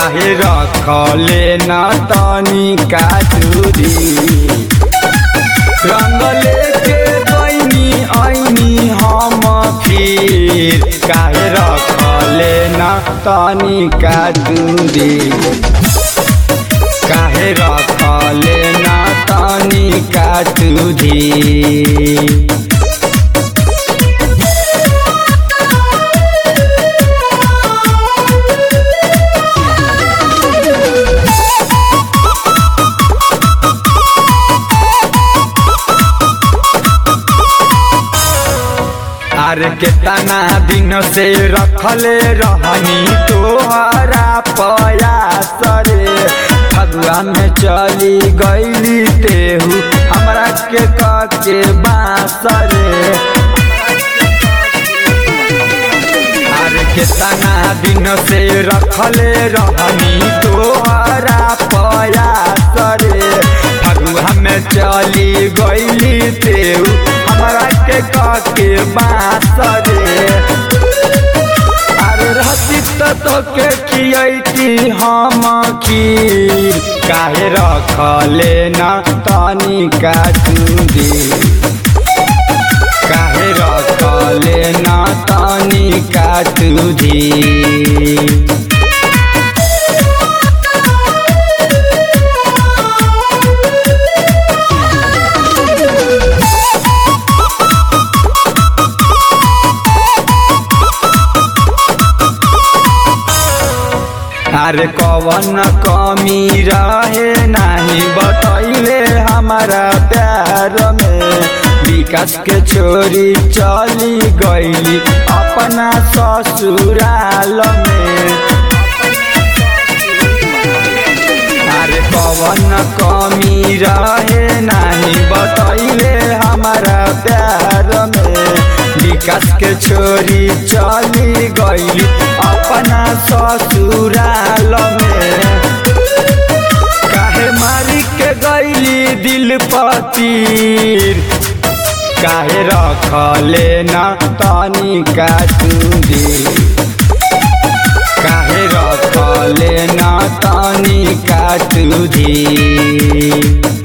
काहे रखले न तनी का दूरी रंग लेके बनी ऐनी हम फिर काहे रखले न तनी का दूरी काहे रखले न तनी का दूरी अरे केतना दिन से रखले रहनी तोहरा पयास रे फगुआ में चली गईली तेहू हमरा के के बास रे अरे केतना दिन से रखले रहनी तोहरा पयास रे फगुआ में चली गईली तेहू हमरा के के बास रे अरे रहती त तोके खियती हम खीर काहे रखले न तनी का चूड़ी काहे रखले न तनी का चूड़ी अरे कवन कमी रहे नहीं बतैले हमारा प्यार में विकास के छोरी चली गईली अपना ससुराल में अरे कवन कमी रहे नहीं बतैले हमारा प्यार में विकास के छोरी चली गईली अपना ससुराल में काहे मारी के गईली दिल पतीर काहे रखले न तनी का चूड़ी काहे रखले न तनी का चूड़ी